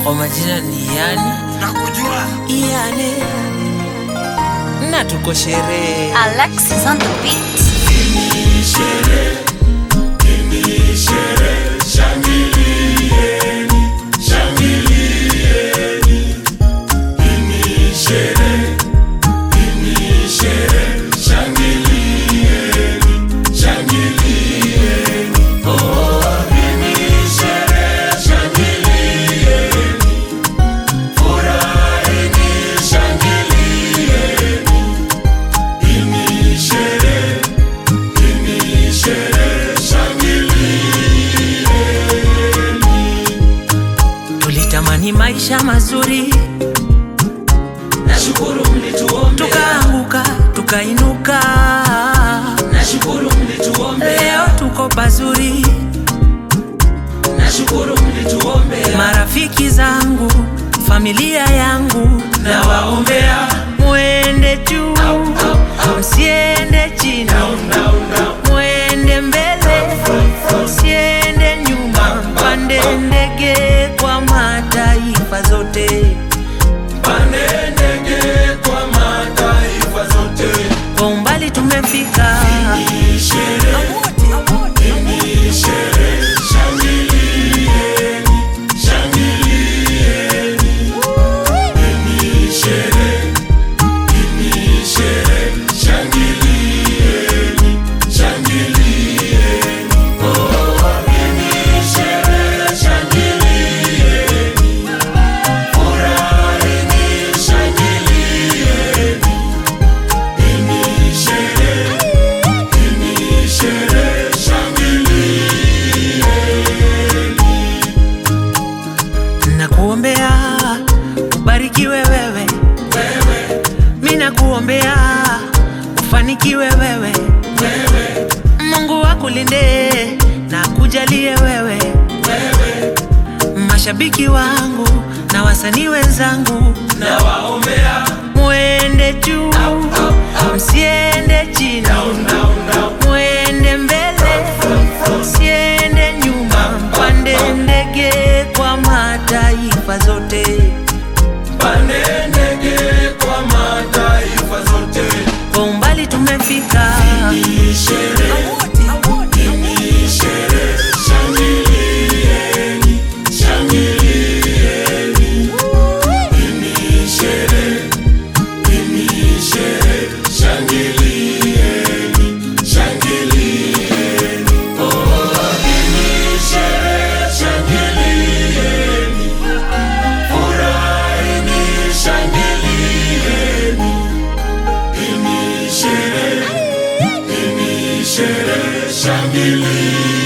Kwa majina ni Yani nakujua Yani na tuko sherehe Alexis on the beat. tulitamani maisha mazuri nashukuru mlituombea tukaanguka tukainuka nashukuru mlituombea leo tuko pazuri nashukuru mlituombea marafiki zangu familia yangu na waombea mwende juu msiende chini mwende mbele msiende nyuma mpande ndege kwa mataifa zote pande ndege kwa mataifa zote kwa umbali tumefika nakuombea ubarikiwe wewe mi nakuombea ufanikiwe wewe mungu akulinde na kujalie wewe mashabiki wangu na wasanii wenzangu na waombea mwende juu msiende chini mwende mbele msiende nyuma mpande ndege kwa mataifa zote pande ndege kwa mataifa zote kwa umbali tumefika Shangilia